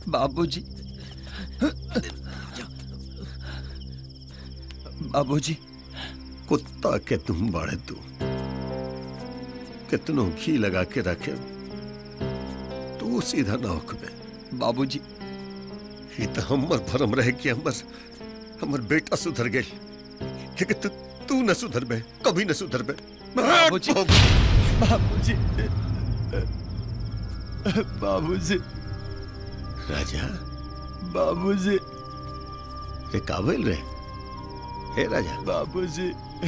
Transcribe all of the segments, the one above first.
बाबूजी बाबूजी कुत्ता के तुम बड़े तू कितनों घी लगा के रखे तू सीधा ना होकबे बाबूजी ये तो हमर भरम रहे कि हमर हमर बेटा सुधर गए लेकिन तू तू न सुधर बे कभी न सुधर बे बाबूजी बाबूजी बाबूजी राजा बाबूजी रे काबिल रे हे राजा बाबूजी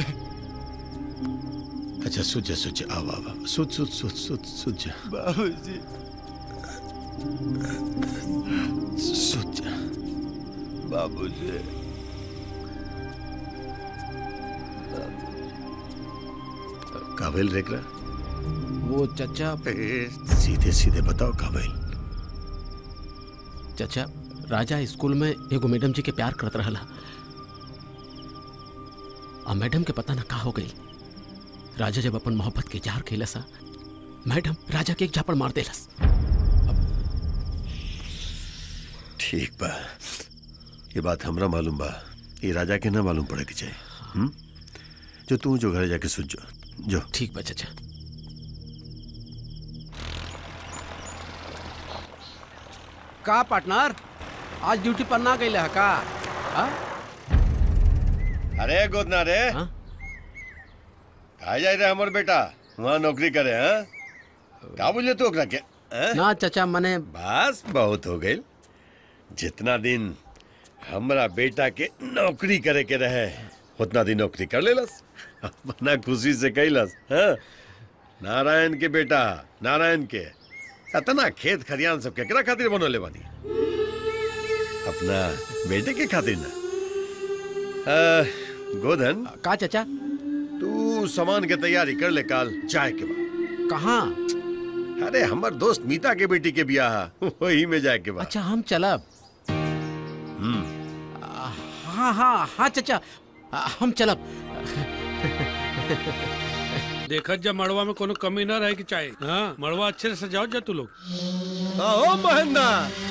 अच्छा सुझ जा सुझ जा आव आव आव। सुझ सुझ सुझ सुझ सुझ जा बाबूजी सुझ जा बाबूजी काबिल रेकरा वो चचा ए, सीधे सीधे बताओ काबिल चचा राजा स्कूल में एगो मैडम जी के प्यार करत रहला आ मैडम के पता ना का हो गई राजा जब अपन मोहब्बत के इजहार कैलस आ, मैडम राजा के एक झापड़ मार देलस ठीक बा ये बात हमरा मालूम बा ये राजा के ना मालूम पड़े के चाहिए हुँ? जो तू जो घर जाके सुझ जो जो ठीक बा चचा का पार्टनर आज ड्यूटी पर ना गई है का हाँ? अरे गोदना रे हाँ? कहा जाए रे हमर बेटा वहाँ नौकरी करे हैं का बोले तू ओकरा के हैं? ना चचा मने बस बहुत हो गई जितना दिन हमरा बेटा के नौकरी करे के रहे उतना दिन नौकरी कर लेलस अपना खुशी से कैलस हाँ? नारायण के बेटा नारायण के इतना खेत खरियान सब केकरा खातिर बनोले बानी अपना बेटे के खातिर ना आ, गोधन का चचा तू सामान के तैयारी कर ले काल जाए के बाद कहाँ अरे हमर दोस्त मीता के बेटी के बियाह है, वही में जाए के बाद अच्छा हम चलब हम्म हाँ हाँ हाँ चचा आ, हम चलब देखत जब मड़वा में कोनो कमी ना रहे कि चाहे हाँ मड़वा अच्छे से सजाओ जा तू लोग ओ महेंद्र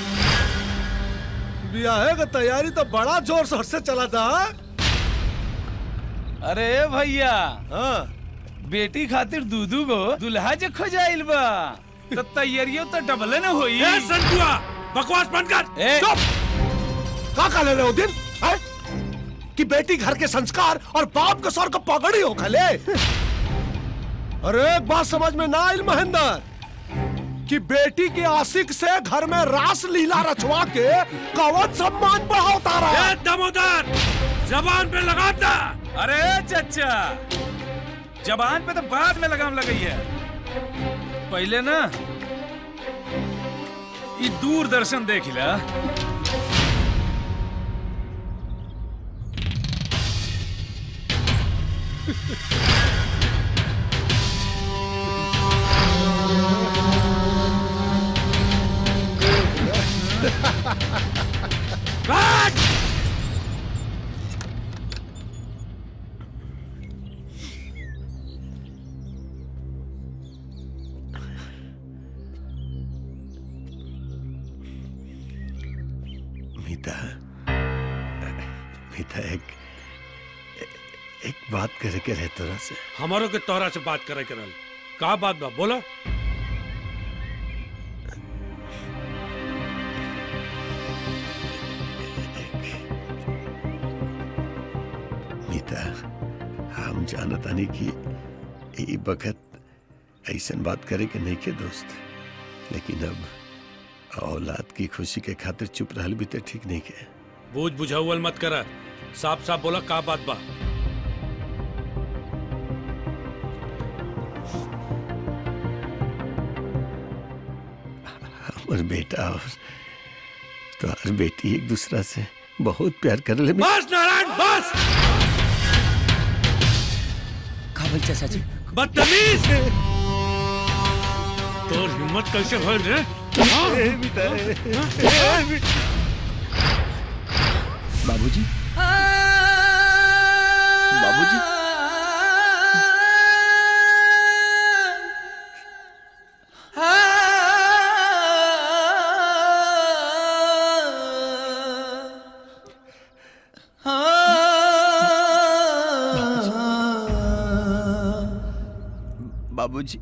ब्याह का तैयारी तो बड़ा जोर शोर से चला था अरे भैया हाँ बेटी खातिर दूधू गो दुल्हा जे खोजाइल बा तो तैयारियों तो डबल न होई ए संतुआ बकवास बंद कर ए, का का ले रहे हो दिन है? कि बेटी घर के संस्कार और बाप के सर को पगड़ी हो खले अरे एक बात समझ में ना आयल महेंद्र कि बेटी के आशिक से घर में रास लीला रचवा के कवच सम्मान बढ़ाता रहा ए दमोदर जबान पे लगा दा अरे चचा जबान पे तो बाद में लगाम लगई है पहले ना ये दूरदर्शन देख ला मीता मीता एक एक बात करे के रहे तोरा से हमारो के तोहरा से बात करे करल का बात बा बोला मीता हम जानतानी कि ई बखत ऐसन बात करे के नहीं के दोस्त लेकिन अब औलाद की खुशी के खातिर चुप रहल भी तो ठीक नहीं के बूझ बुझाउल मत कर साफ साफ बोला का बात बा हमर बेटा और तोहर बेटी एक दूसरा से बहुत प्यार कर ले बस नारायण बस का बोल चाचा जी बदतमीज तोर हिम्मत कैसे भइल रे बाबूजी बाबूजी बाबूजी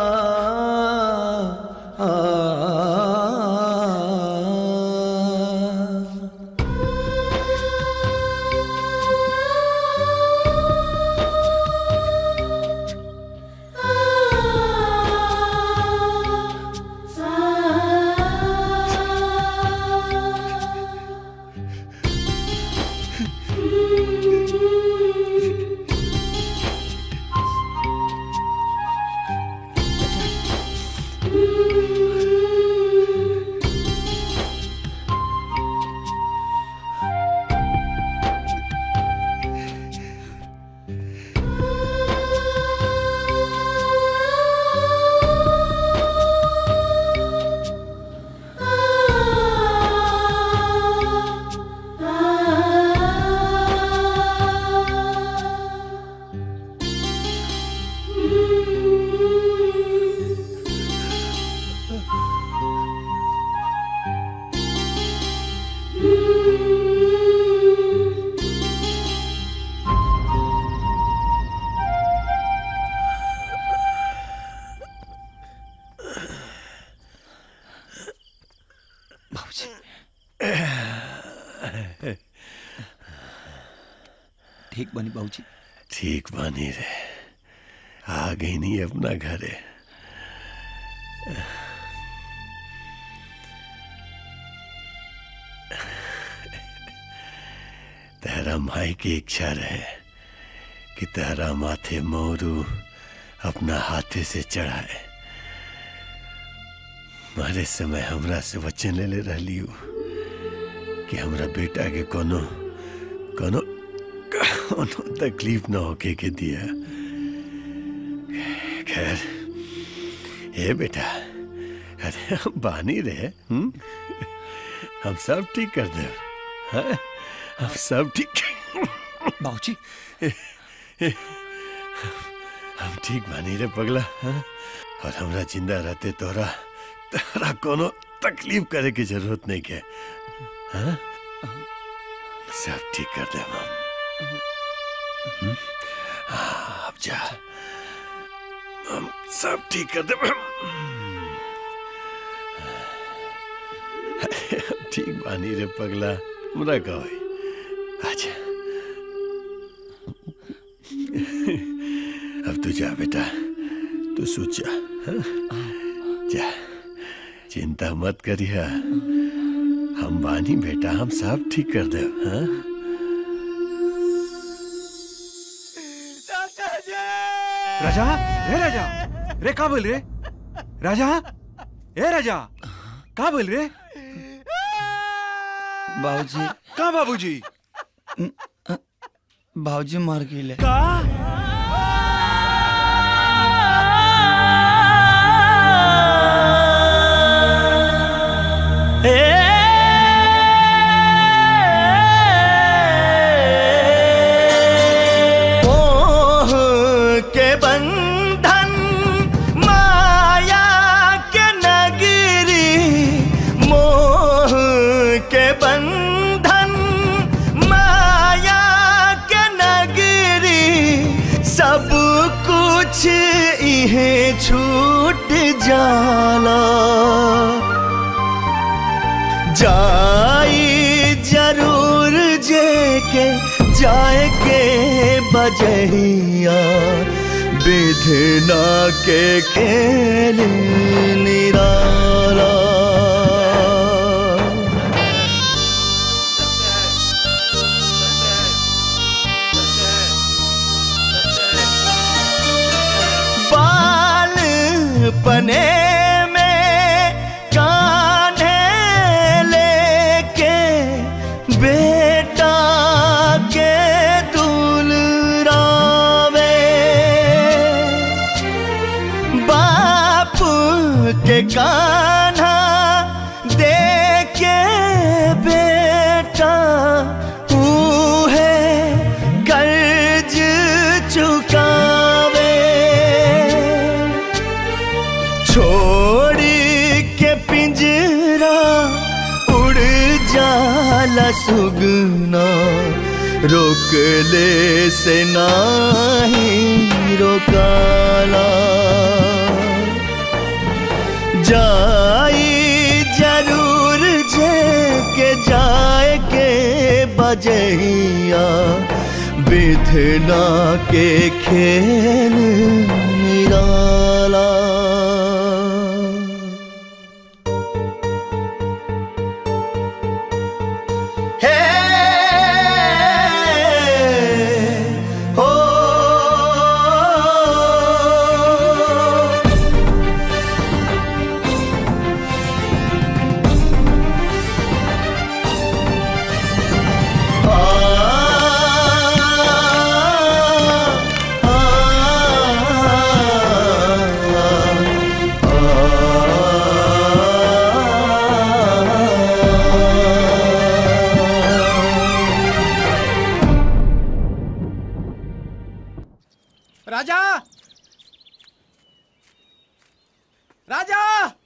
बाबूजी ठीक बनी बाबूजी ठीक बानी रे आ गई नहीं अपना घर है तेरा माई की इच्छा रहे कि तेरा माथे मोरू अपना हाथे से चढ़ाए मारे समय हमरा से वचन ले ले रही कि हमरा बेटा के कोनो कोनो कोनो तकलीफ न होके के दिया खैर हे बेटा अरे हम बानी रहे हुँ? हम सब ठीक कर दे हाँ? हम सब ठीक बाबूजी हम ठीक बानी रे पगला हाँ? और हमरा जिंदा रहते तोरा तोरा कोनो तकलीफ करे की जरूरत नहीं के हाँ? सब ठीक कर दे हम हम्म? हाँ, अब जा हम सब ठीक कर दे ठीक बानी रे पगला हमरा कहो अच्छा अब तू जा बेटा तू सोच जा हाँ? जा चिंता मत करिया हम बानी बेटा हम सब ठीक कर दे हाँ? राजा रे राजा रे का बोल रे राजा ए राजा का बोल रे बाबूजी का बाबूजी बाबूजी मर गए मोह के बंधन माया के नगरी मोह के बंधन माया के नगरी सब कुछ इहे छूट जाला जाई जरूर जे के जाए के बजहिया विधना के खेल निराला बाल पने में कान्हे लेके बेटा के दुलरावे बाप के कान्हा देके बेटा है कर्ज चुकावे छोड़ी के पिंजरा उड़ जाला सुगना रोक ले से नाही रोकाला जाई जरूर जे के जाए के बजहिया विधना के खेल निराला हे हो राजा राजा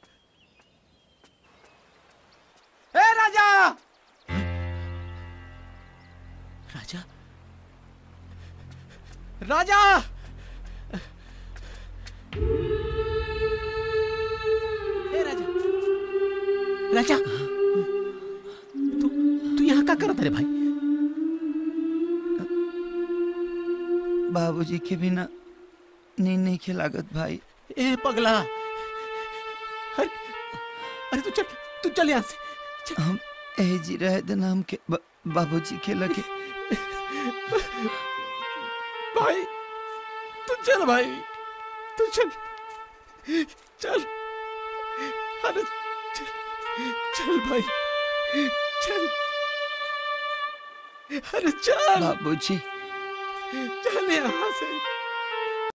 ए राजा राजा राजा ए राजा राजा तू तू यहाँ का करत रे भाई बाबूजी के बिना नींद नहीं खिलागत भाई ए पगला अरे अरे तू चल तू चल यहाँ से हम ए जी रहे दिन हम के ब- बाबूजी के लगे भाई तू चल भाई तू चल चल अरे चल चल भाई चल अरे चल बाबूजी चल यहाँ से